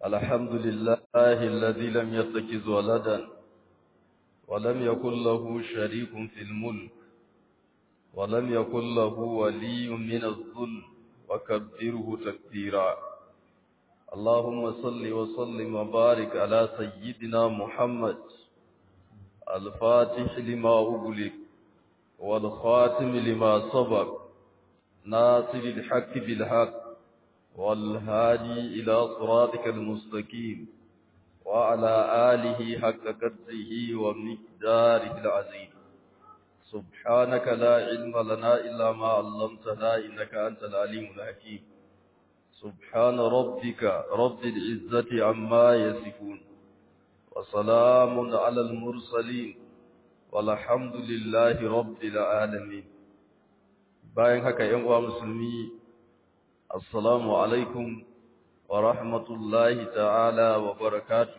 الحمد لله الذي لم يتخذ ولدا ولم يكن له شريك في الملك ولم يكن له ولي من الذل وكبره تكبيرا اللهم صل وسلم وبارك على سيدنا محمد الفاتح لما أغلق والخاتم لما سبق ناصر الحق بالحق والهادي إلى صراطك المستقيم وعلى آله حق قدره ومقداره العظيم سبحانك لا علم لنا إلا ما علمتنا إنك أنت العليم الحكيم سبحان ربك رب العزة عما يصفون وسلام على المرسلين والحمد لله رب العالمين bayan haka ‘yan uwa musulmi assalamu alaikum wa rahmatullahi ta'ala wa barakatuhu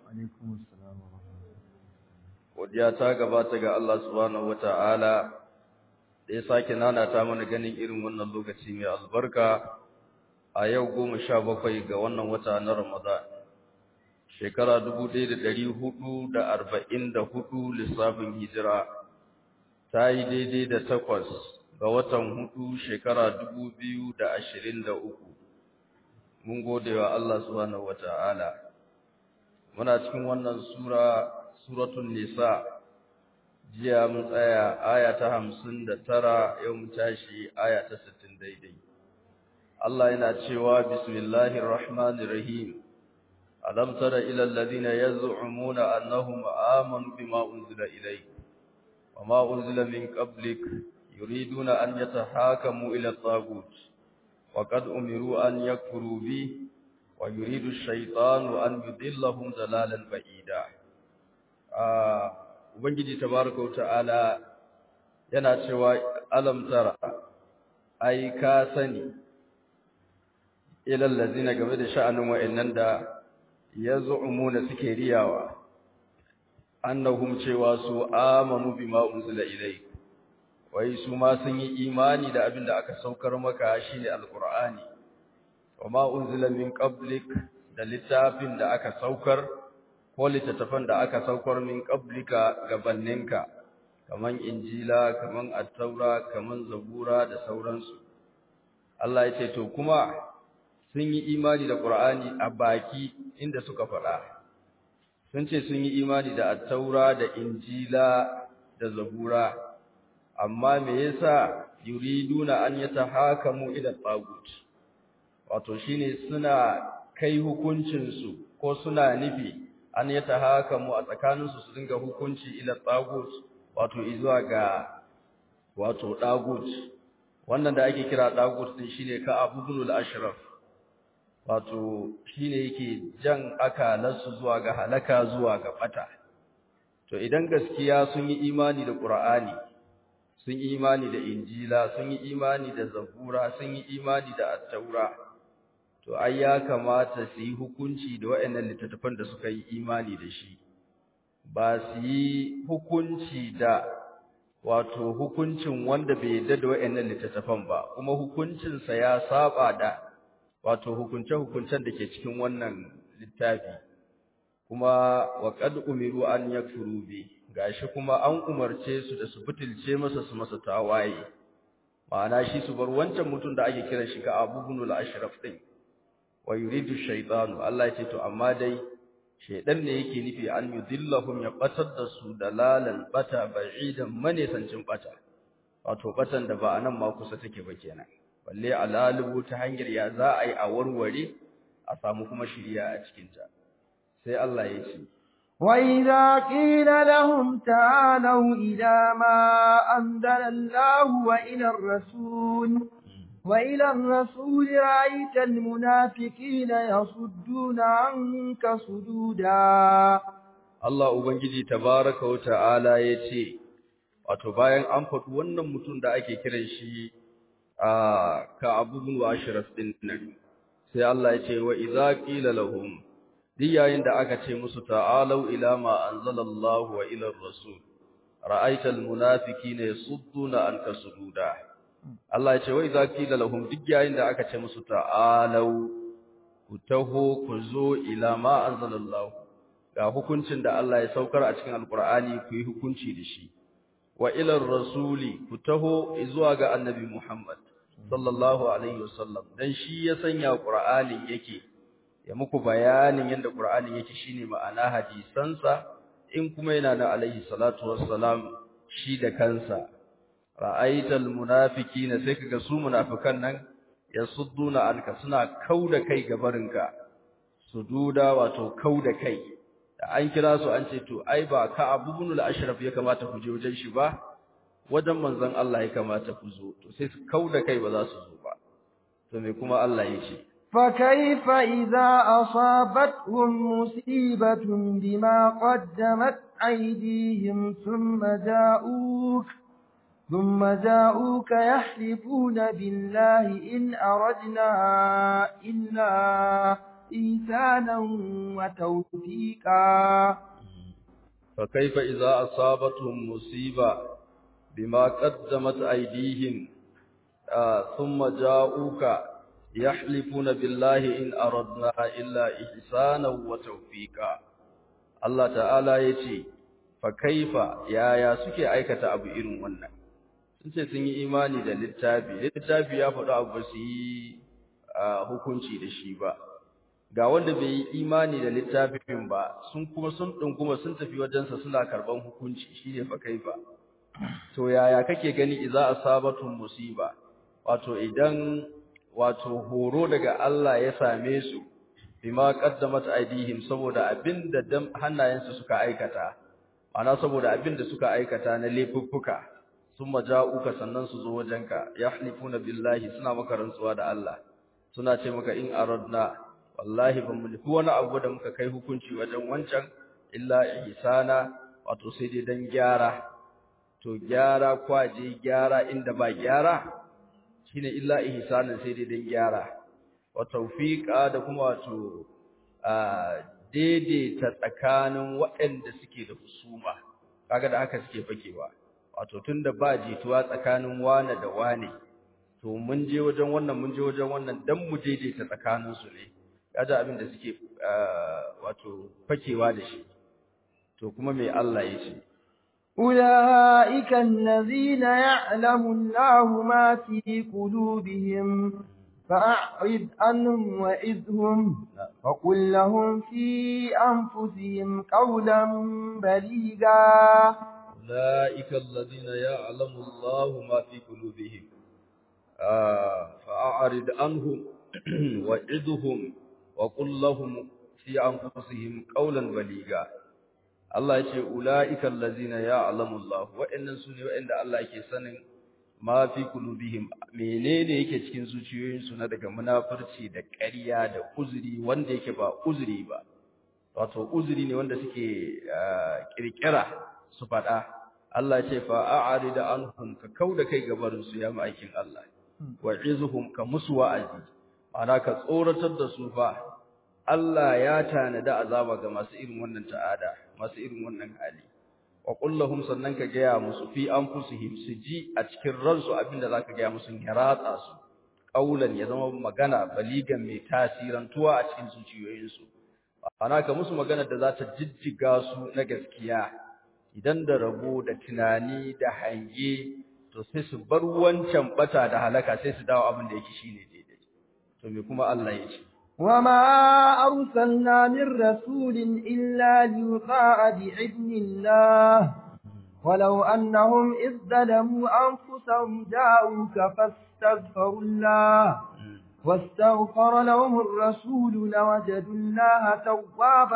godiya ta gabata ga Allah subhanahu wa ta'ala da ya sake nanata mana ganin irin wannan lokaci mai albarka a yau goma sha bakwai ga wannan wata na ramadan shekara dubu ɗaya da ɗari hudu da arba'in da hudu lissafin hijira ta yi daidai da takwas ga watan hudu shekara dubu biyu da ashirin da uku mun gode wa Allah subhanahu wa ta'ala muna cikin wannan sura suratun nisa jiya mun tsaya aya ta hamsin da tara yau mun tashi aya ta sittin daidai Allah yana cewa bismillahir rahmanir rahim alam tara ila alladhina yaz'umuna annahum amanu bima unzila ilayk wama unzila min qablik يريدون أن يتحاكموا إلى الطاغوت وقد أمروا أن يكفروا به ويريد الشيطان أن يضلهم ضلالا بعيدا ubangiji tabaraka ta'ala yana cewa alam tara ai ka sani ilal ladina game da sha'anin wa'annan da yaz'umuna suke riyawa annahum cewa su amanu bima unzila ilayk wai su ma sun yi imani da abin da aka saukar maka shine alqur'ani wama unzila min qablik da littafin da aka saukar ko littattafan da aka saukar min qablika gabanninka kaman injila kaman at-taura kaman zabura da sauransu Allah ya ce to kuma sun yi imani da qur'ani a baki inda suka faɗa sun ce sun yi imani da at-taura da injila da zabura amma me yasa yuriduna an yatahakamu ila tagut wato shine suna kai hukuncin su ko suna nufi an yatahakamu a tsakanin su su dinga hukunci ila tagut wato izuwa ga wato tagut wannan da ake kira tagut din shine ka abudul ashraf wato shine yake jan akalansu zuwa ga halaka zuwa ga bata to idan gaskiya sun yi imani da qur'ani sun yi imani da injila sun yi imani da zabura sun yi imani da attaura to ai ya kamata su yi hukunci da waɗannan littattafan da suka yi imani da shi ba su yi hukunci da wato hukuncin wanda bai yarda da waɗannan littattafan ba kuma hukuncinsa ya saba da wato hukunce-hukuncen da ke cikin wannan littafi kuma wa qad umiru an yakfuru bi gashi kuma an umarce su da su butulce masa su masa tawaye ma'ana shi su bar wancan mutum da ake kiran shi ka Abu Ibn al-Ashraf din wa yuridu shaytanu Allah ya ce to amma dai shaydan ne yake nufi an yudillahum ya batar da su dalalan bata ba'idan manesancin bata wato batan da ba anan ma kusa take ba kenan balle alalibu ta hanyar ya za a yi a warware a samu kuma shiriya a cikin ta sai Allah ya ce وإذا قيل لهم تعالوا إلى ما أنزل الله وإلى الرسول وإلى الرسول رأيت المنافقين يصدون عنك صدودا الله ubangiji tabaraka wa ta'ala yace wato bayan an faɗi wannan mutum da ake kiran shi a ka Abu bin Ashraf din nan sai Allah yace wa idza qila lahum duk yayin da aka ce musu ta'alau ila ma anzalallahu wa ila rasul ra'aital munafiqina yasudduna anka sududa Allah ya ce wai za qila lahum duk yayin da aka ce musu ta'alau ku taho ku zo ila ma anzalallahu ga hukuncin da Allah ya saukar a cikin alqur'ani ku yi hukunci da shi wa ila rasuli ku taho zuwa ga annabi Muhammad sallallahu alaihi wasallam dan shi ya sanya qur'ani yake ya muku bayanin yadda qur'ani yake shine ma'ana hadisansa in kuma yana da alaihi salatu wassalam shi da kansa ra'aital munafiqina sai kaga su munafikan nan yasudduna anka suna kauda kai gabarinka sududa wato kauda kai da an kira su an ce to ai ba ka abubun al-ashraf ya kamata ku je wajen shi ba wajen manzon Allah ya kamata ku zo to sai su kauda kai ba za su zo ba to me kuma Allah ya ce فكيف إذا أصابتهم مصيبة بما قدمت أيديهم ثم جاءوك ثم جاءوك يحلفون بالله إن أردنا إلا إيسانا وتوفيقا فكيف إذا أصابتهم مصيبة بما قدمت أيديهم آه ثم جاءوك يحلفون بالله إن أردنا إلا إحسانا وتوفيقا الله تعالى يتي فكيف يا يا suke aikata abu irin wannan sun ce sun yi imani da littafi littafi ya faɗi abu su yi hukunci da shi ba ga wanda bai yi imani da littafin ba sun kuma sun ɗunguma sun tafi wajensa suna karɓan hukunci shine fa kaifa to yaya kake gani idza asabatun musiba wato idan wato horo daga Allah ya same su bima qaddamat aidihim saboda abinda dam hannayensu suka aikata ana saboda abinda suka aikata na laifuffuka summa ja'uka sannan su zo wajenka yahlifuna billahi suna maka rantsuwa da Allah suna ce maka in aradna wallahi ban mulki wani abu da muka kai hukunci wajen wancan illa ihsana wato sai dai dan gyara to gyara kwaje gyara inda ba gyara shine illa ihsanan sai dai dan gyara wa tawfiqa da kuma wato daidaita tsakanin waɗanda suke da husuma kaga da haka suke fakewa wato tunda ba jituwa tsakanin wane da wane to mun je wajen wannan mun je wajen wannan dan mu daidaita tsakanin su ne kaga abin da suke wato fakewa da shi to kuma me Allah ya ce أولئك الذين يعلم الله ما في قلوبهم فأعرض عنهم وإذهم وقل لهم في أنفسهم قولا بليغا أولئك الذين يعلم الله ما في قلوبهم آه فأعرض عنهم وإذهم وقل لهم في أنفسهم قولا بليغا Allah ya ce ula'ikal ladzina ya'lamu Allah wa'annan sune wa'anda Allah yake sanin ma fi qulubihim menene yake cikin zuciyoyinsu na daga munafurci da ƙarya da uzuri wanda yake ba uzuri ba wato uzuri ne wanda suke kirkira su faɗa Allah ya ce fa a'rid anhum ka kauda kai gabarin su ya ma'aikin Allah wa izuhum ka musu wa'azi ana ka tsoratar da su fa Allah ya tanada azaba ga masu irin wannan ta'ada masu irin wannan hali wa kullahum sannan ka gaya musu fi anfusihim su ji a cikin ransu abinda zaka gaya musu ya ratsa su kaulan ya zama magana baligan mai tasirantuwa a cikin zuciyoyinsu ana ka musu magana da za ta jijjiga su na gaskiya idan da rabo da tunani da hange to sai su bar wancan bata da halaka sai su dawo abin da yake shine daidai to me kuma Allah ya ce وما أرسلنا من رسول إلا ليطاع بإذن الله ولو أنهم إذ ظلموا أنفسهم جاءوك فاستغفروا الله واستغفر لهم الرسول لوجدوا الله توابا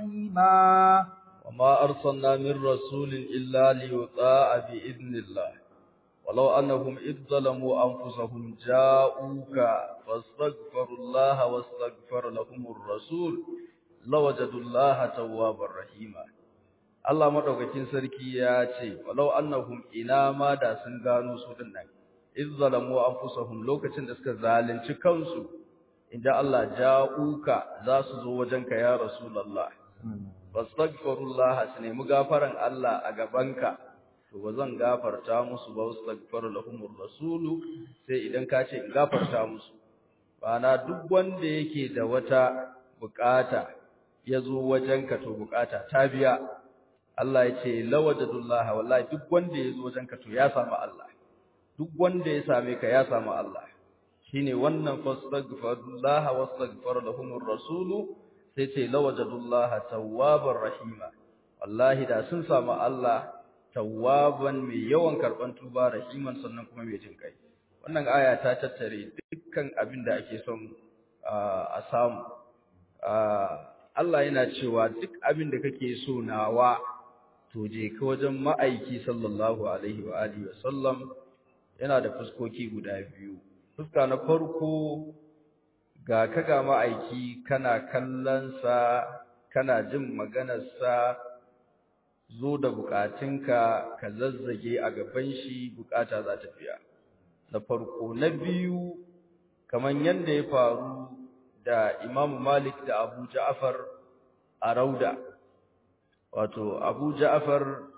رحيما وما أرسلنا من رسول إلا ليطاع بإذن الله ولو أنهم إذ ظلموا أنفسهم جاءوك فاستغفروا الله واستغفر لهم الرسول لوجدوا الله توابا رحيما Allah madaukakin sarki ya ce walau annahum ina ma da sun gano su dinnan iz zalamu anfusahum lokacin da suka zalunci kansu inda Allah ja'uka za su zo wajenka ya rasulullah fastaghfirullah su nemi gafaran Allah a gabanka to ba zan gafarta musu ba wastaghfiru lahumur rasulu sai idan ka ce in gafarta musu bana duk wanda yake da wata bukata ya zo wajenka to bukata ta biya Allah ya ce lawajadullah wallahi duk wanda ya zo wajenka to ya samu Allah duk wanda ya same ka ya samu Allah shine wannan fastaghfirullah wastaghfar lahumur rasul sai ce lawajadullah tawwabar rahima wallahi da sun samu Allah tawwaban mai yawan karban tuba rahiman sannan kuma mai jin kai wannan aya ta tattare dukkan abin da ake son a samu Allah yana cewa duk abin da kake so nawa to je ka wajen ma'aiki sallallahu alaihi wa alihi wa sallam yana da fuskoki guda biyu fuska na farko ga ka ga ma'aiki kana kallon sa kana jin maganar sa zo da bukatunka ka zazzage a gaban shi bukata za ta biya na farko na biyu kaman yanda ya faru da Imam Malik da Abu Ja'far a Rauda wato Abu Ja'far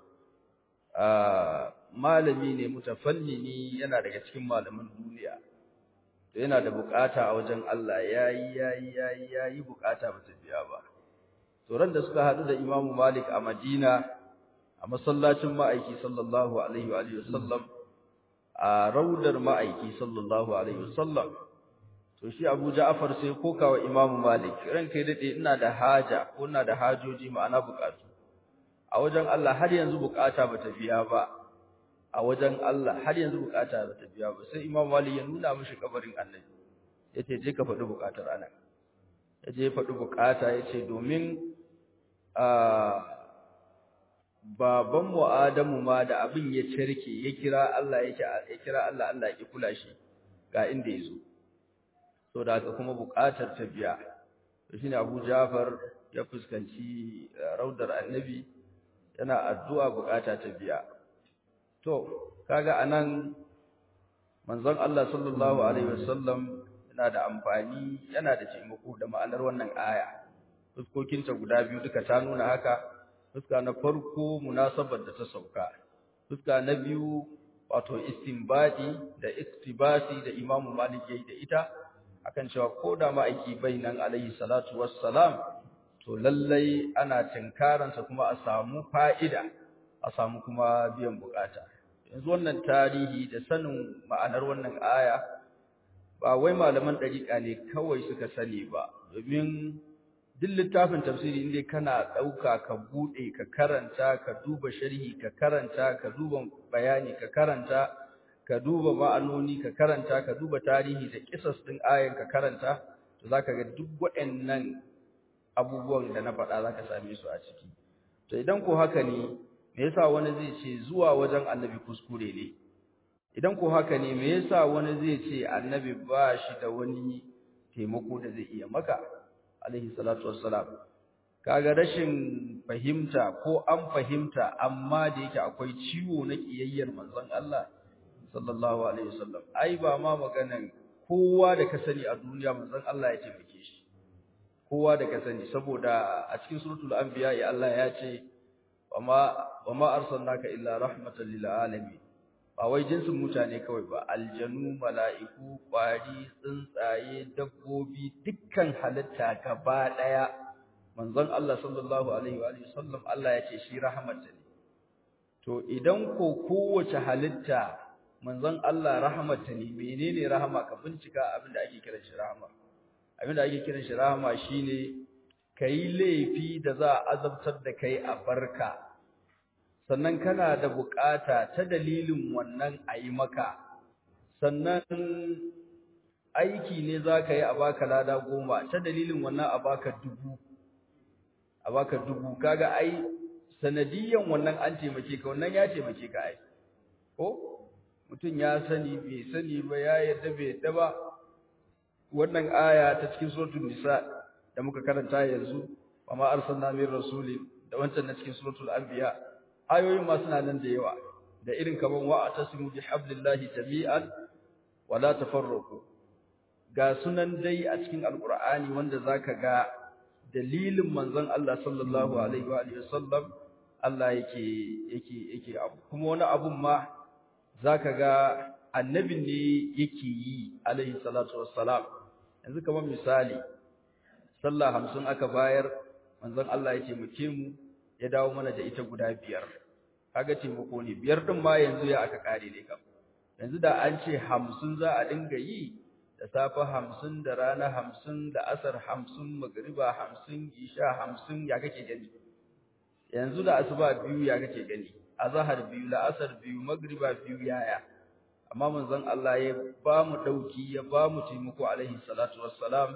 malami ne mutafannini yana daga cikin malaman duniya to yana da bukata a wajen Allah yayi yayi yayi yayi bukata ba ta biya ba to ran da suka hadu da Imam Malik a Madina a masallacin ma'aiki sallallahu alaihi wa alihi wasallam a raudar ma'aiki sallallahu alaihi wasallam to shi Abu Ja'far sai kokawa Imam Malik ranka dade ina da haja ko ina da hajoji ma'ana bukatu a wajen Allah har yanzu bukata bata biya ba a wajen Allah har yanzu bukata bata biya ba sai Imam Malik ya nuna mishi kabarin Annabi yace je ka faɗi bukatar anan yaje ya faɗi bukata yace domin a baban mu Adamu ma da abin ya cirke ya kira Allah yake ya kira Allah Allah ya kula shi ga inda yazo so da haka kuma buƙatar ta biya to shine Abu Ja'far ya fuskanci raudar Annabi yana addu'a buƙata ta biya to kaga anan manzon Allah sallallahu alaihi wasallam yana da amfani yana da taimako da ma'anar wannan aya fuskokinta guda biyu duka ta nuna haka fuska na farko munasabar da ta sauka fuska na biyu wato istinbadi da iktibasi da Imam Malik yayi da ita akan cewa ko da ma'aiki bainan alaihi salatu wassalam to lallai ana tinkaransa kuma a samu fa'ida a samu kuma biyan bukata yanzu wannan tarihi da sanin ma'anar wannan aya ba wai malaman dariƙa ne kawai suka sani ba domin duk littafin tafsiri inda kana ɗauka ka buɗe ka karanta ka duba sharhi ka karanta ka duba bayani ka karanta ka duba ma'anoni ka karanta ka duba tarihi da kisas ɗin ayan ka karanta to zaka ga duk waɗannan abubuwan da na faɗa zaka same su a ciki to idan ko haka ne me yasa wani zai ce zuwa wajen annabi kuskure ne idan ko haka ne me yasa wani zai ce annabi ba shi da wani taimako da zai iya maka alaihi salatu wassalam kaga rashin fahimta ko an fahimta amma da yake akwai ciwo na kiyayyar manzon Allah sallallahu alaihi wasallam ai ba ma maganan kowa da ka sani a duniya manzon Allah ya taimake shi kowa da ka sani saboda a cikin suratul anbiya ya Allah ya ce wama wama arsalnaka illa rahmatan lil alamin ba wai jinsin mutane kawai ba aljanu mala'iku kwari tsuntsaye dabbobi dukkan halitta gaba daya manzon Allah sallallahu alaihi wa sallam Allah ya ce shi rahmatan ne to idan ko kowace halitta manzon Allah rahmatan ne menene rahama ka bincika abin da ake kiran shi rahama abin da ake kiran shi rahama shine kai laifi da za a azabtar da kai a barka sannan kana da bukata ta dalilin wannan ayi maka sannan aiki ne zaka yi a baka lada goma ta dalilin wannan a baka dubu a baka dubu kaga ai sanadiyan wannan an taimake ka wannan ya taimake ka ai ko mutum ya sani bai sani ba ya yarda bai yarda ba wannan aya ta cikin suratul nisa da muka karanta yanzu wa ma arsalna min rasulin da wancan na cikin suratul anbiya ayoyin ma suna nan da yawa da irin kaman wa atasimu bi hablillahi jami'an wa la tafarraqu ga sunan dai a cikin alqur'ani wanda zaka ga dalilin manzon Allah sallallahu alaihi wa alihi wasallam Allah yake yake yake abu kuma wani abun ma zaka ga annabin ne yake yi alaihi salatu wassalam yanzu kamar misali sallah hamsin aka bayar manzon Allah ya taimake mu ya dawo mana da ita guda biyar kaga taimako ne biyar din ma yanzu ya aka kare ne kam yanzu da an ce hamsin za a dinga yi da safe hamsin da rana hamsin da asar hamsin magriba hamsin isha hamsin ya kake gani yanzu da asuba biyu ya kake gani azhar biyu la'asar biyu magriba biyu yaya amma manzon Allah ya ba mu dauki ya ba mu taimako alaihi salatu wassalam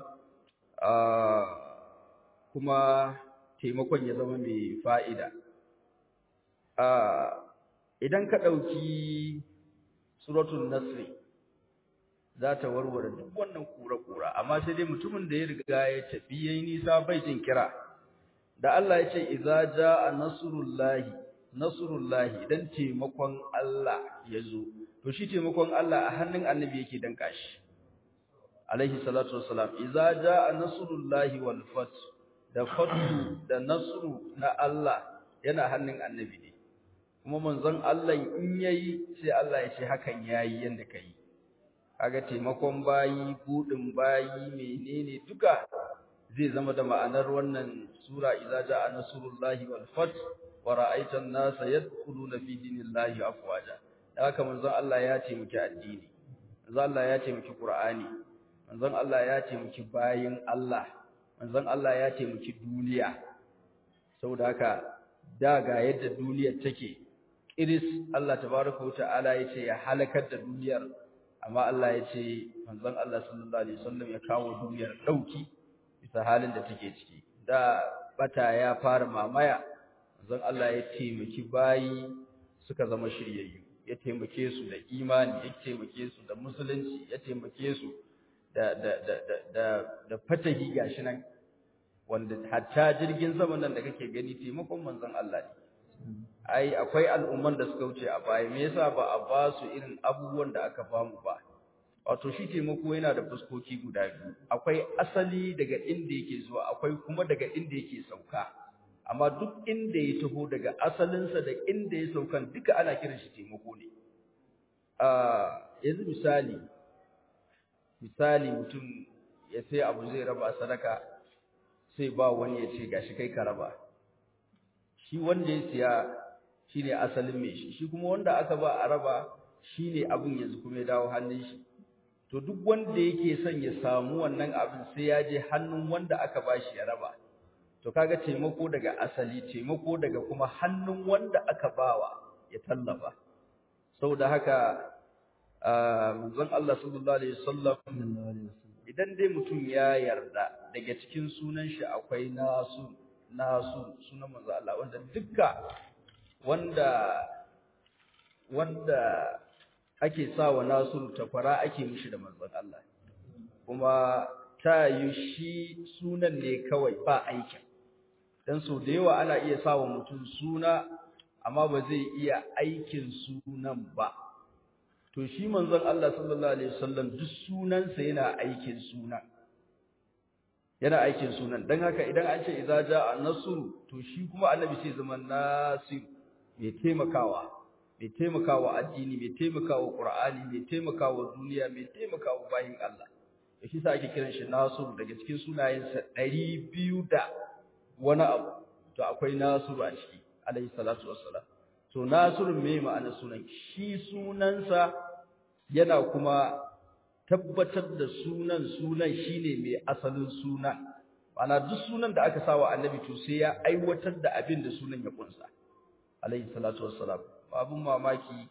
kuma taimakon ya zama mai fa'ida idan ka dauki suratul nasr za ta warware duk wannan kura-kura amma sai dai mutumin da ya riga ya tafi yayin nisa bai jin kira da Allah ya ce idza jaa nasrullahi nasrullahi idan taimakon Allah ya zo to shi taimakon Allah a hannun annabi yake danka shi alaihi salatu wassalam idza jaa nasrullahi wal fath da fatu da nasru na Allah yana hannun annabi ne kuma manzon Allah in yayi sai Allah ya ce hakan yayi yanda kai kaga taimakon bayi budin bayi menene duka zai zama da ma'anar wannan sura idza jaa nasrullahi wal fath wa ra'aita an-nasa yadkhuluna fi dinillahi afwaja haka manzon Allah ya ce miki addini manzon Allah ya ce miki qur'ani manzon Allah ya ce miki bayin Allah manzon Allah ya ce miki duniya saboda haka da ga yadda duniyar take kiris Allah tabaraka wa ta'ala ya ce ya halakar da duniyar amma Allah ya ce manzon Allah sallallahu alaihi wasallam ya kawo duniyar dauki bisa halin da take ciki da bata ya fara mamaya manzon Allah ya taimaki bayi suka zama shiryayyu ya taimake su da imani ya taimake su da musulunci ya taimake su da da da da da, da fatahi gashi nan wanda hatta jirgin sama nan da kake gani taimakon manzon Allah ne ai akwai al'umman da suka wuce a baya me yasa ba a ba su irin abubuwan da aka bamu ba wato shi taimako yana da fuskoki guda biyu akwai asali daga inda yake zuwa akwai kuma daga inda yake sauka amma duk inda ya taho daga asalinsa da inda ya saukan duka ana kiran shi taimako ne a yanzu misali misali mutum ya sai abu zai raba sadaka sai ba wani ya ce gashi kai ka raba shi wanda ya siya shine asalin mai shi shi kuma wanda aka ba a raba shine abin yanzu kuma ya dawo hannun shi to duk wanda yake son ya samu wannan abin sai ya je hannun wanda aka ba shi ya raba to kaga taimako daga asali taimako daga kuma hannun wanda aka bawa ya tallafa saboda haka manzon Allah sallallahu alaihi wasallam idan dai mutum ya yarda daga cikin sunan shi akwai nasu nasu sunan manzo Allah wanda dukka wanda wanda ake sawa nasu takwara ake mishi da manzon Allah kuma ta yi shi sunan ne kawai ba aikin dan so da yawa ana iya sawa mutum suna amma ba zai iya aikin sunan ba to shi manzon Allah sallallahu alaihi wasallam duk sunansa yana aikin sunan yana aikin sunan dan haka idan an ce idza jaa nasru to shi kuma annabi sai zama nasir mai taimakawa mai taimakawa addini mai taimakawa qur'ani mai taimakawa duniya mai taimakawa bayin Allah to shi sa ake kiran shi nasir daga cikin sunayensa 200 da wani abu to akwai nasir a ciki alayhi salatu wassalam to nasir me ma'ana sunan shi sunansa yana kuma tabbatar da sunan sunan shine mai asalin sunan ana duk sunan da aka sawa annabi to sai ya aiwatar da abin da sunan ya kunsa alayhi salatu wassalam abun mamaki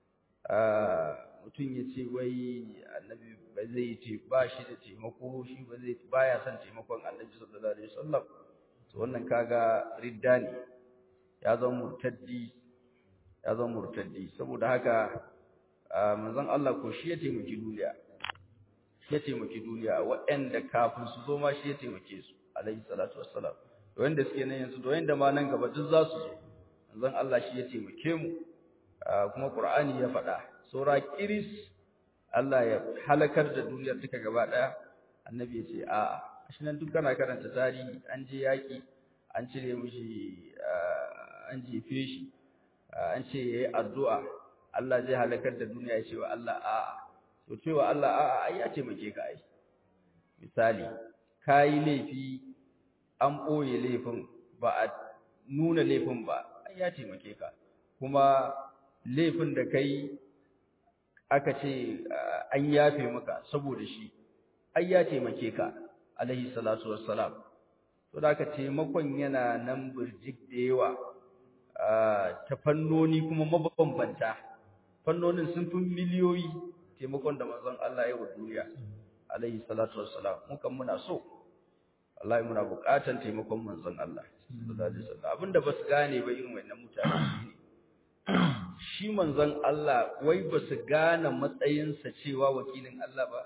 mutum ya ce wai annabi ba zai ce ba shi da taimako shi ba zai baya son taimakon annabi sallallahu alaihi wasallam to wannan kaga ridda ne ya zama murtaddi ya zama murtaddi saboda haka manzon Allah ko shi ya taimaki duniya ya taimaki duniya waɗanda kafin su zo ma shi ya taimake su alaihi salatu wassalam da wanda suke nan yanzu da wanda ma nan gaba duk za su zo manzon Allah shi ya taimake mu kuma Qur'ani ya faɗa saura kiris Allah ya halakar da duniyar duka gaba ɗaya annabi ya ce a'a shi nan duk kana karanta tarihi an je yaƙi an cire mishi an jefe shi an ce yayi addu'a Allah zai halakar da duniya ya ce wa Allah a'a to cewa Allah a'a ai ya taimake ka ai misali kayi laifi an ɓoye laifin ba a nuna laifin ba ai ya taimake ka kuma laifin da kai aka ce an yafe maka saboda shi ai ya taimake ka alaihi salatu wassalam to da aka taimakon yana nan burjik da yawa ta fannoni kuma mabambanta fannonin sun fi miliyoyi taimakon da manzon Allah ya yi wa duniya alaihi salatu wassalam mukan muna so wallahi muna buƙatan taimakon manzon Allah sallallahu alaihi wasallam abinda basu gane ba irin wannan mutane ne shi manzon Allah wai basu gane matsayinsa cewa wakilin Allah ba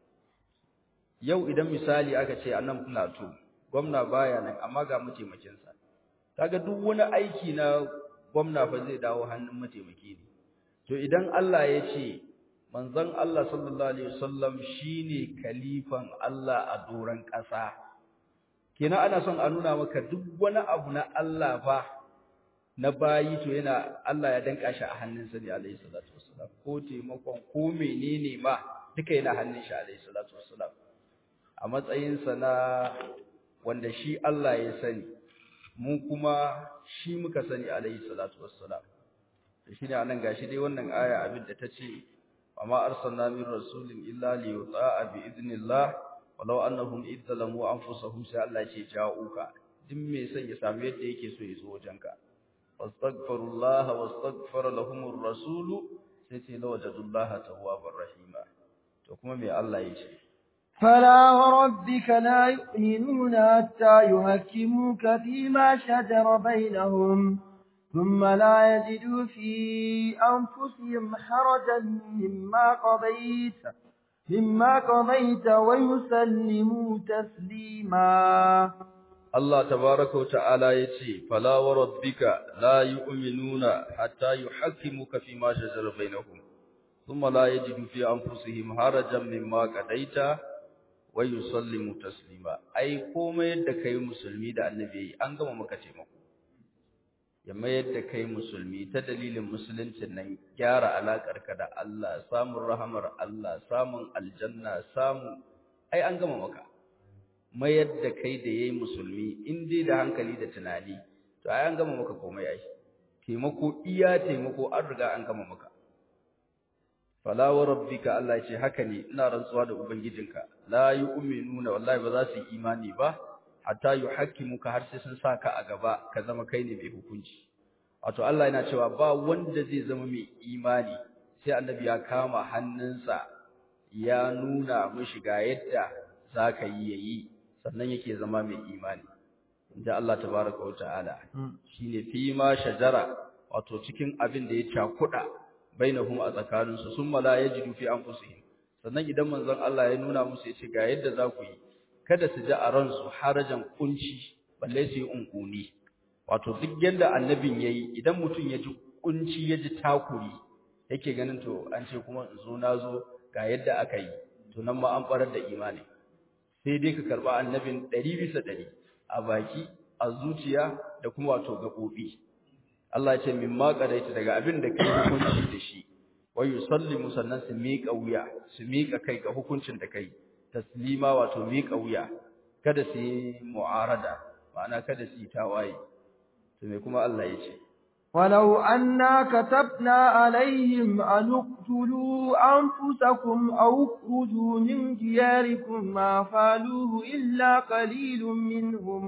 yau idan misali aka ce annan plateau gwamna baya nan amma ga mataimakin sa kaga duk wani aiki na gwamna fa zai dawo hannun mataimaki ne to idan Allah ya ce manzon Allah sallallahu alaihi wasallam shine kalifan Allah a doran ƙasa kenan ana son a nuna maka duk wani abu na Allah fa na bayi to yana Allah ya danka shi a hannunsa ne alaihi salatu wassalam ko taimakon ko menene ma duka yana hannun shi alaihi salatu wassalam a matsayinsa na wanda shi Allah ya sani mu kuma shi muka sani alaihi salatu wassalam shi ne anan gashi dai wannan aya abin da ta ce وما أرسلنا من رسول إلا ليطاع بإذن الله ولو أنهم إذ ظلموا أنفسهم sai Allah ce ja'uka duk me sai ya samu yadda yake so ya zo wajenka wastaghfirullah wastaghfara lahumur rasul sai ce lawajadullaha tawwabar rahima to kuma me Allah ya ce فلا وربك لا يؤمنون حتى يحكموك فيما شجر بينهم ثم لا يجدوا في أنفسهم حرجا مما قضيت مما قضيت ويسلموا تسليما الله تبارك وتعالى يتي فلا وربك لا يؤمنون حتى يحكموك فيما شجر بينهم ثم لا يجدوا في أنفسهم حرجا مما قضيت ويسلموا تسليما أي كوما يدكي مسلمي دا النبي أنقم مكتمه ya mayar da kai musulmi ta dalilin musuluncin nan gyara alaƙarka da Allah samun rahamar Allah samun aljanna samun ai an gama maka mayar da kai da yayi musulmi in dai da hankali da tunani to ai an gama maka komai ai taimako iya taimako an riga an gama maka fala wa rabbika Allah ce haka ne ina rantsuwa da ubangijinka la yu'minuna wallahi ba za su yi imani ba hatta yuhakkimuka har sai sun saka a gaba ka zama kai ne mai hukunci wato Allah yana cewa ba wanda zai zama mai imani sai annabi ya kama hannunsa ya nuna mishi ga yadda zaka yi yayi sannan yake zama mai imani inda Allah tabaraka wa ta'ala shine fi ma shajara wato cikin abin da ya cakuda bainahum a tsakaninsu summa la yajidu fi anfusihim sannan idan manzon Allah ya nuna musu ya ce ga yadda za ku yi kada su ji a ransu harajan kunci balle su yi unkuni wato duk yanda annabin yayi idan mutum ya ji kunci ya ji takuri yake ganin to an ce kuma in zo na zo ga yadda aka yi to nan ma an farar da imani sai dai ka karba annabin ɗari bisa ɗari a baki a zuciya da kuma wato gaɓoɓi Allah ya ce min ma qadaita daga abin da kai hukunci da shi wa yusallimu sannan su miƙa wuya su miƙa kai ga hukuncin da kai taslima wato miƙa wuya kada su yi mu'arada ma'ana kada su yi tawaye to me kuma Allah ya ce ولو أنا كتبنا عليهم أن اقتلوا أنفسكم أو اخرجوا من دياركم ما فعلوه إلا قليل منهم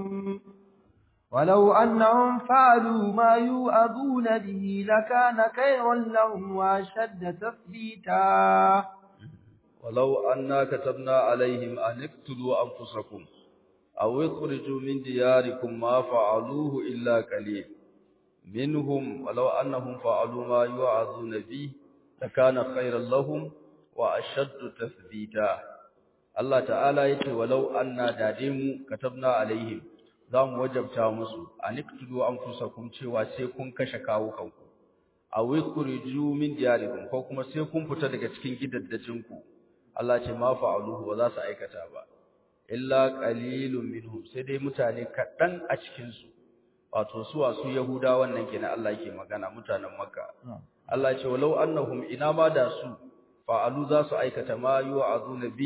ولو أنهم فعلوا ما يوعظون به لكان خيرا لهم وأشد تثبيتا ولو أنا كتبنا عليهم أن اقتلوا أنفسكم أو اخرجوا من دياركم ما فعلوه إلا قليل منهم ولو أنهم فعلوا ما يوعظون به لكان خيرا لهم وأشد تثبيتا الله تعالى يقول ولو أنا دادم كتبنا عليهم zamu wajabta musu aniktulu anfusakum cewa sai kun kashe kawo kanku aw ikhriju min diyarikum ko kuma sai kun fita daga cikin gidaddajinku Allah ce ma fa'aluhu ba za su aikata ba illa qalilun minhum sai dai mutane kadan a cikin su wato su wasu yahuda wannan kenan Allah yake magana mutanen makka Allah ce walau annahum ina ma da su fa'alu za su aikata ma yu'azuna bi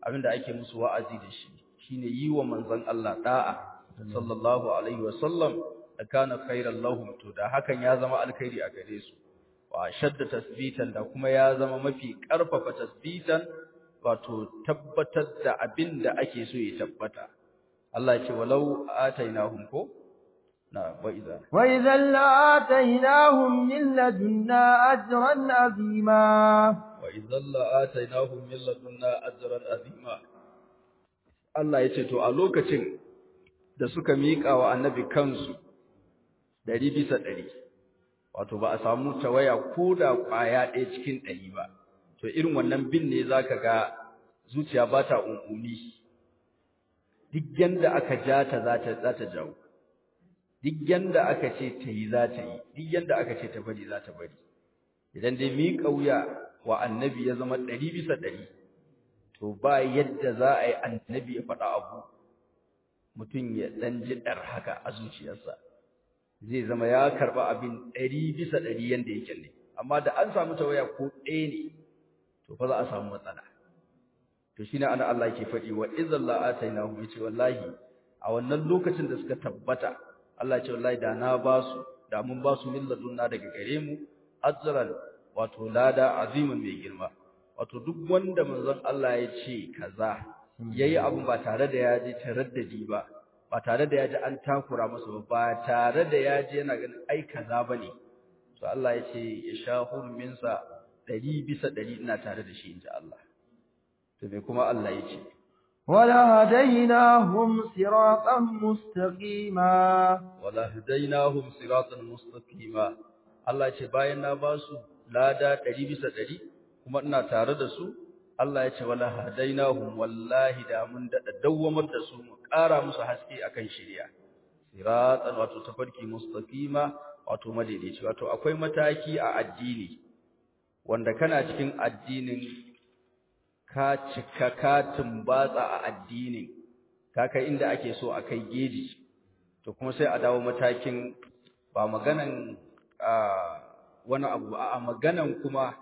abinda ake musu wa'azi da shi shine yi wa manzon Allah da'a sallallahu alaihi wasallam da kana khairan lahum to da hakan ya zama alkhairi a gare su wa shadda tasbitan da kuma ya zama mafi karfafa tasbitan wato tabbatar da abin da ake so ya tabbata Allah ya ce walau atainahum ko na wa idza wa idhan la'atainahum min ladunna ajran azima wa idhan la'atainahum min ladunna ajran azima Allah ya ce to a lokacin da suka miƙa wa annabi kansu ɗari bisa ɗari wato ba a samu tawaya ko da ƙwaya ɗaya cikin ɗari ba to irin wannan bin ne za ka ga zuciya ba ta ƙunƙuni duk yanda aka ja ta za ta jawo duk yanda aka ce ta yi za ta yi duk yanda aka ce ta bari za ta bari idan dai miƙa wuya wa annabi ya zama ɗari bisa ɗari to ba yadda za a yi annabi ya faɗa abu mutum ya ɗan ji ɗar haka a zuciyarsa zai zama ya karɓa abin ɗari bisa ɗari yadda yake ne amma da an samu tawaya ko ɗaya ne to fa za a samu matsala to shi ne ana Allah ke faɗi wa izan la'ataina hu yace wallahi a wannan lokacin da suka tabbata Allah ce wallahi da na ba su da mun ba su min ladunna daga gare mu ajran wato lada azimin mai girma wato duk wanda manzon Allah ya ce kaza yayi abun ba tare da ya ji taraddadi ba ba tare da ya ji an takura masa ba ba tare da ya ji yana ganin ai kaza bane to Allah ya ce ya sha hurminsa ɗari bisa ɗari ina tare da shi inji Allah to me kuma Allah ya ce ولهديناهم صراطا مستقيما ولهديناهم صراطا مستقيما Allah ya ce bayan na ba su lada ɗari bisa ɗari kuma ina tare da su Allah ya ce wala hadainahum wallahi da mun dada dawwamar da su mu ƙara musu haske akan shari'a siratan wato tafarki mustaqima wato madaidaici wato akwai mataki a addini wanda kana cikin addinin ka cika ka tumbatsa a addinin ka kai inda ake so a kai geji to kuma sai a dawo matakin ba maganan wani abu a maganan kuma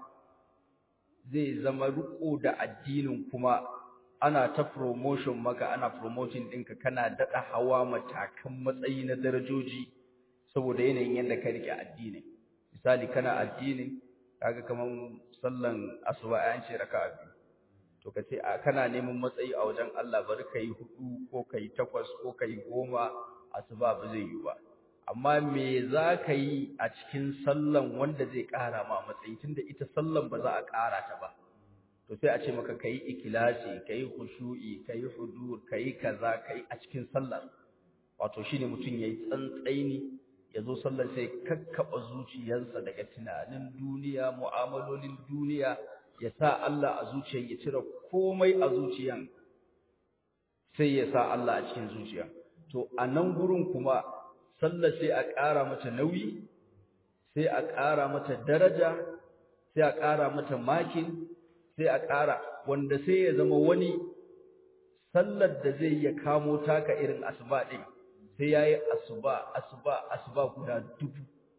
zai zama riko da addinin kuma ana ta promotion maka ana promoting ɗinka kana daɗa hawa matakan matsayi na darajoji saboda yanayin yadda ka rike addinin misali kana addinin kaga kaman sallan asuba an ce raka'a biyu to ka ce kana neman matsayi a wajen Allah bari kai hudu ko kai takwas ko kai goma asuba ba zai yi ba amma me za ka yi a cikin sallan wanda zai ƙara ma matsayi tunda ita sallan ba za a ƙara ta ba to sai a ce maka kai ikilasi kai khushu'i kai hudur kai kaza kai a cikin sallar wato shine mutum yayi tsantsaini yazo sallar sai kakkaba zuciyarsa daga tunanin duniya mu'amalolin duniya ya sa Allah a zuciyar ya cire komai a zuciyan sai ya sa Allah a cikin zuciya to a nan gurin kuma sallar sai a ƙara mata nauyi sai a ƙara mata daraja sai a ƙara mata makin sai a ƙara wanda sai ya zama wani sallar da zai ya kamo taka irin asuba ɗin sai ya yi asuba asuba asuba guda dubu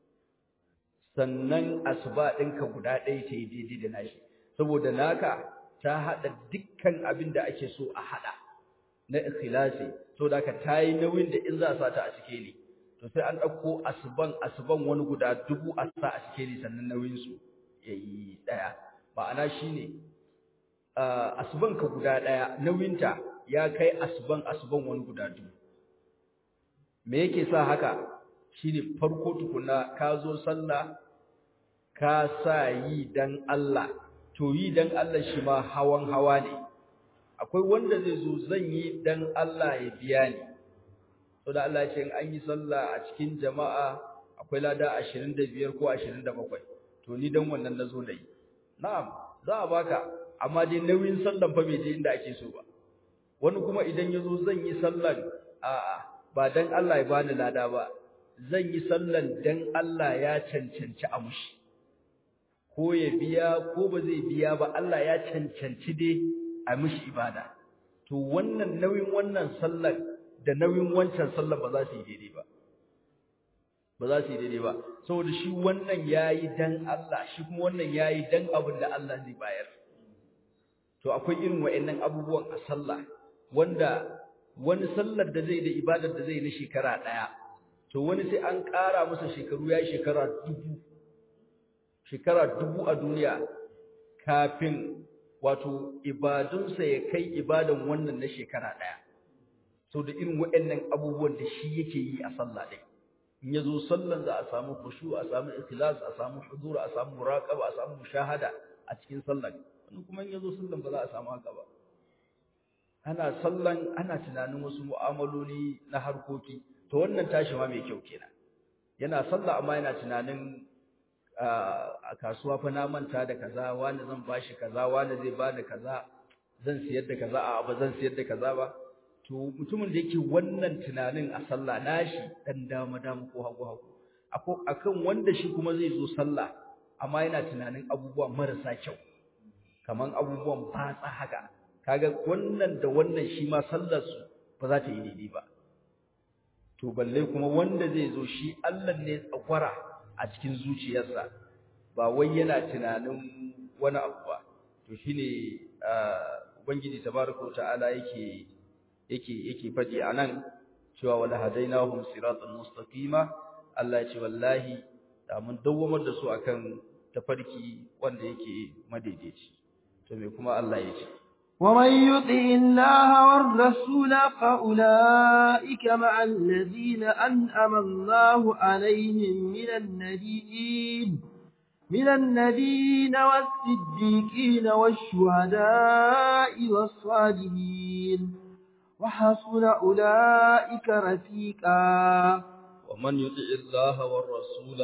sannan asuba ɗinka guda ɗaya ta yi daidai da nashi saboda naka ta haɗa dukkan abin da ake so a haɗa na ikhlasi saboda ka ta yi nauyin da in za a sa ta a sikeli to sai an ɗauko asuban asuban wani guda dubu a sa a sikeli sannan nauyinsu ya yi ɗaya ma'ana shi ne asubanka guda ɗaya nauyinta ya kai asuban asuban wani guda dubu me yake sa haka shi ne farko tukuna ka zo sallah ka sa yi dan Allah to yi dan Allah shi ma hawan hawa ne akwai wanda zai zo zan yi dan Allah ya biya ni to da Allah ya ce in an yi sallah a cikin jama'a akwai lada 25 ko 27 to ni dan wannan nazo da yi na'am za a baka amma dai nauyin sallan fa bai je inda ake so ba wani kuma idan yazo zan yi sallan a'a ba dan Allah ya bani lada ba zan yi sallan dan Allah ya cancanci a mushi ko ya biya ko ba zai biya ba Allah ya cancanci dai a mushi ibada to wannan nauyin wannan sallan da nauyin wancan sallan ba za su yi daidai ba ba za su yi daidai ba saboda shi wannan yayi dan Allah shi kuma wannan yayi dan abin da Allah zai bayar to akwai irin wa'annan abubuwan a sallah wanda wani sallar da zai da ibadar da zai na shekara ɗaya to wani sai an ƙara masa shekaru ya yi shekara dubu shekara dubu a duniya kafin wato ibadunsa ya kai ibadan wannan na shekara ɗaya so da irin waɗannan abubuwan da shi yake yi a sallah ɗin in ya zo sallan za a samu khushu a samu ikhlas a samu huzur a samu muraqaba a samu mushahada a cikin sallan wani kuma in ya zo sallan ba za a samu haka ba ana sallan ana tunanin wasu mu'amaloli na harkoki to wannan tashi ma mai kyau kenan yana sallah amma yana tunanin a kasuwa fa na manta da kaza wani zan bashi kaza wani zai bani kaza zan siyar da kaza a ba zan siyar da kaza ba to mutumin da yake wannan tunanin a sallah nashi dan dama dama ko hagu hagu akan wanda shi kuma zai zo sallah amma yana tunanin abubuwa marasa kyau kaman abubuwan batsa haka kaga wannan da wannan shi ma sallar su ba za ta yi daidai ba to balle kuma wanda zai zo shi Allah ne tsagwara a cikin zuciyarsa ba wai yana tunanin wani abu ba to shine ubangiji tabaraka ta'ala yake yake yake fadi anan cewa wala hadainahum siratan mustaqima Allah ya ce wallahi da mun dawwamar da su akan tafarki wanda yake madaidaici to me kuma Allah ya ce ومن يطع الله والرسول فأولئك مع الذين أنعم الله عليهم من النبيين من النبيين والصديقين والشهداء والصالحين وحسن أولئك رفيقا ومن يطع الله والرسول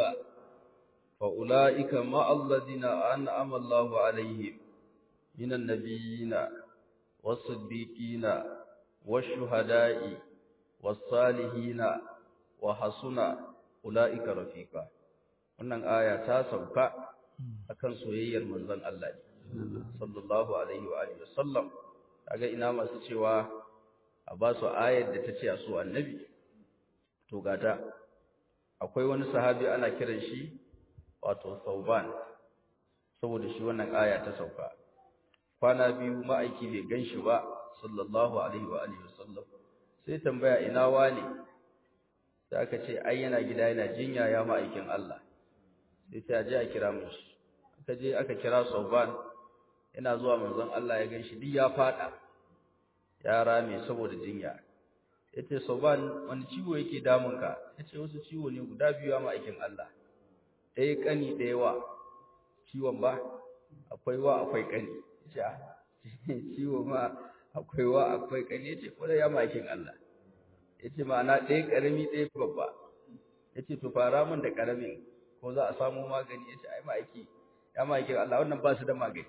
فأولئك مع الذين أنعم الله عليهم من النبيين والصديقين والشهداء والصالحين وحسن أولئك رفيقا wannan aya ta sauka akan soyayyar manzon Allah sallallahu alaihi wa alihi wasallam kaga ina masu cewa a ba su ayar da ta ce a so annabi to gata akwai wani sahabi ana kiran shi wato Sauban saboda shi wannan aya ta sauka kwana biyu ma'aiki bai ganshi ba sallallahu alaihi wa alihi wasallam sai tambaya ina wani sai aka ce ai yana gida yana jinya ya ma'aikin Allah sai ta je a kira mu shi aka je aka kira Sauban yana zuwa manzon Allah ya ganshi duk ya fada ya rame saboda jinya yace Sauban wani ciwo yake damun ka yace wasu ciwo ne guda biyu a ma'aikin Allah ɗaya kani ɗaya wa ciwon ba akwai wa akwai kani yace ciwo ma akwai wa akwai kani yace ko da ya ma'aikin Allah yace ma'ana ɗaya karami ɗaya babba yace to fara min da karamin ko za a samu magani yace ai ma'aiki ya ma'aikin Allah wannan ba su da magani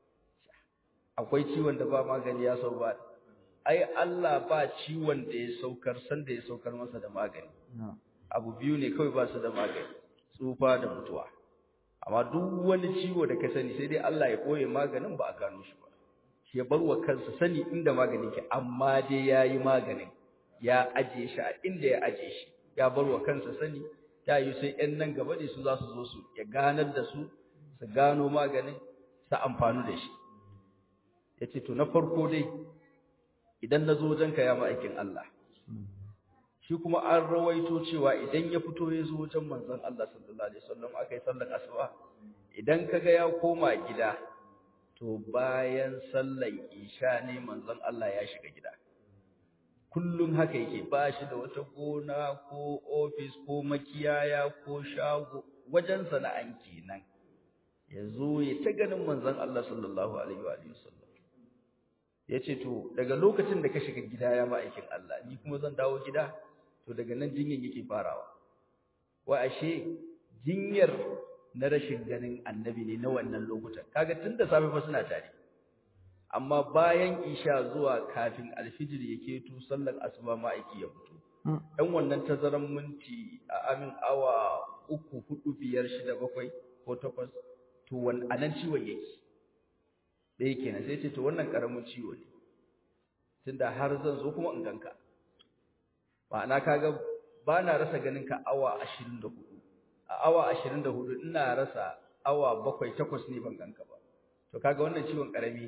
akwai ciwon da ba magani ya sau ba ai Allah ba ciwon da ya saukar san da ya saukar masa da magani abu biyu ne kawai ba su da magani tsufa da mutuwa amma duk wani ciwo da ka sani sai dai Allah ya koye maganin ba a gano shi ba shi ya bar wa kansa sani inda magani ke amma dai ya yi maganin ya aje shi a inda ya aje shi ya bar wa kansa sani ya yi sai ƴan nan gaba ne su za su zo su ya ganar da su su gano maganin su amfanu da shi ya ce to na farko dai idan na zo wajenka ya ma'aikin Allah shi kuma an rawaito cewa idan ya fito ya zo wajen manzon Allah sallallahu alaihi wasallam akai sallar asuba idan kaga ya koma gida to bayan sallar isha ne manzon Allah ya shiga gida kullum haka yake ba shi da wata gona ko office ko makiyaya ko shago wajen sana'an kenan ya zo ya ta ganin manzon Allah sallallahu alaihi wasallam ya ce to daga lokacin da ka shiga gida ya ma'aikin Allah ni kuma zan dawo gida to daga nan jinyar yake farawa wa ashe jinyar na rashin ganin annabi ne na wannan lokutan kaga tun da safe fa suna tare amma bayan isha zuwa kafin alfijir yake to sallar asuba ma'aiki ya fito dan wannan tazaran minti a amin awa uku hudu biyar shida bakwai ko takwas to wannan anan ciwon yake ɗaya kenan sai ce to wannan ƙaramin ciwo ne tunda har zan zo kuma in ganka ma'ana kaga ba na rasa ganin ka awa ashirin da hudu a awa ashirin da hudu ina rasa awa bakwai takwas ne ban ganka ba to kaga wannan ciwon ƙarami ne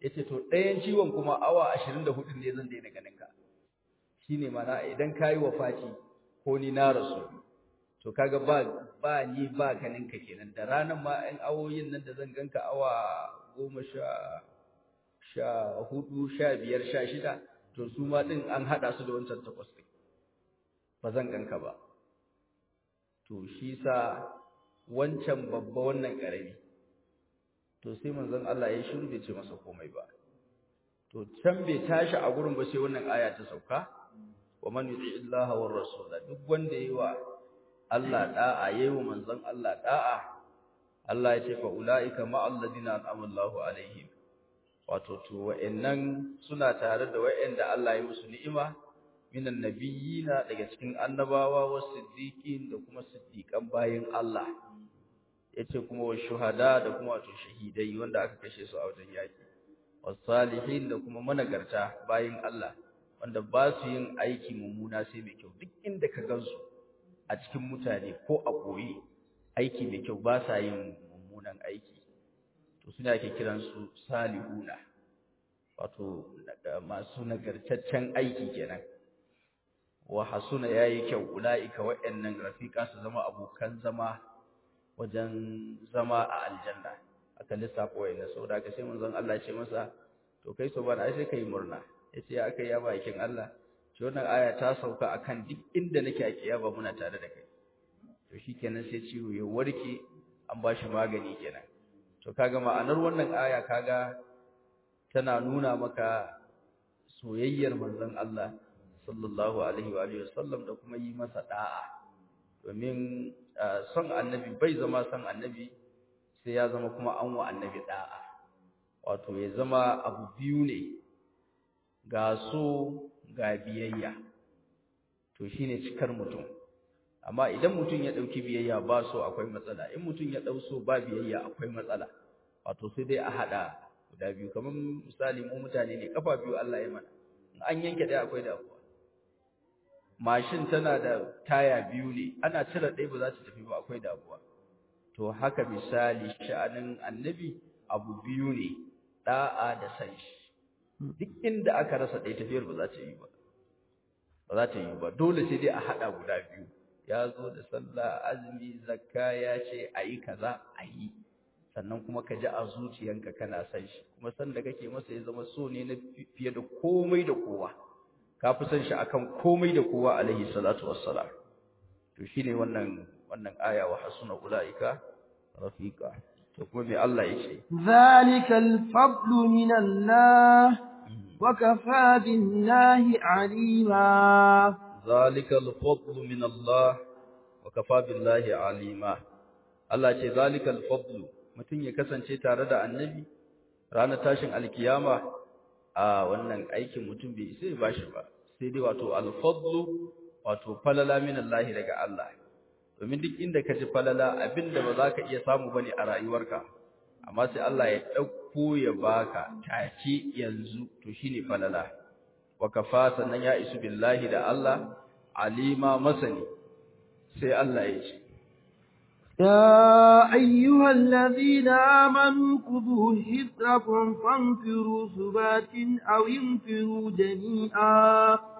yace to ɗayan ciwon kuma awa 24 ne zan daina ganin ka shine mana idan kai wafati ko ni na rasu to kaga ba ba ni ba ganin ka kenan da ranan ma ɗan awoyin nan da zan ganka awa goma sha sha hudu sha biyar sha shida to su ma ɗin an haɗa su da wancan takwas ɗin ba zan ganka ba to shi sa wancan babba wannan ƙarami to sai manzon Allah ya shiru bai ce masa komai ba to can bai tashi a gurin ba sai wannan aya ta sauka wa man yuti illaha war rasul duk wanda yayi wa Allah da'a yayi wa manzon Allah da'a Allah ya ce fa ulaika ma alladina an'ama Allahu alaihim wato to wa'annan suna tare da wa'anda Allah ya musu ni'ima minan nabiyina daga cikin annabawa was siddiqin da kuma siddiqan bayin Allah yace kuma wa shuhada da kuma wato shahidai wanda aka kashe su a wajen yaki was salihin da kuma managarta bayin Allah wanda ba su yin aiki mummuna sai mai kyau duk inda ka gansu a cikin mutane ko a koyi aiki mai kyau ba sa yin mummunan aiki to suna ake kiran su salihuna wato masu nagartaccen aiki kenan wa hasuna yayi kyau ulaika wa'annan rafiqa su zama abokan zama wajen zama a aljanna aka lissafa wa'annan saboda ka sai manzon Allah ya ce masa to kai so bana ai sai kai murna yace ya akai ya bakin Allah shi wannan aya ta sauka akan duk inda nake a kiyama muna tare da kai to shikenan sai ciwo ya warke an bashi magani kenan to kaga ma'anar wannan aya kaga tana nuna maka soyayyar manzon Allah sallallahu alaihi wa alihi wasallam da kuma yi masa da'a domin son annabi bai zama son annabi sai ya zama kuma an wa annabi da'a wato ya zama abu biyu ne ga so ga biyayya to shine cikar mutum amma idan mutum ya dauki biyayya ba so akwai matsala in mutum ya dau so ba biyayya akwai matsala wato sai dai a hada guda biyu kamar misali mu mutane ne kafa biyu Allah ya mana in an yanke dai akwai damuwa mashin tana da taya biyu ne ana cire ɗaya ba za ta tafi ba akwai damuwa to haka misali sha'anin annabi abu biyu ne da'a da san shi duk inda aka rasa ɗaya tafiyar ba za ta yi ba ba za ta yi ba dole sai dai a haɗa guda biyu ya zo da sallah azumi zakka ya ce a yi kaza a yi sannan kuma ka ji a zuciyanka kana san shi kuma san da kake masa ya zama so ne na fiye da komai da kowa ka fi san shi akan komai da kowa alaihi salatu wassalam to shine wannan wannan aya wa hasuna ulaika rafiqa to kuma me Allah yace zalika al-fadlu min Allah wa kafa billahi alima zalika al-fadlu min Allah wa kafa billahi alima Allah ce zalika al-fadlu mutum ya kasance tare da annabi ranar tashin alkiyama a wannan aikin mutum bai sai ba shi ba sai dai wato alfadlu wato falala min Allah daga Allah domin duk inda ka ji falala abinda ba za ka iya samu bane a rayuwarka amma sai Allah ya dauko ya baka take yanzu to shine falala wa kafa sannan ya isu billahi da Allah alima masani sai Allah ya ce يا أيها الذين آمنوا خذوا حذركم فانفروا ثبات أو انفروا جميعا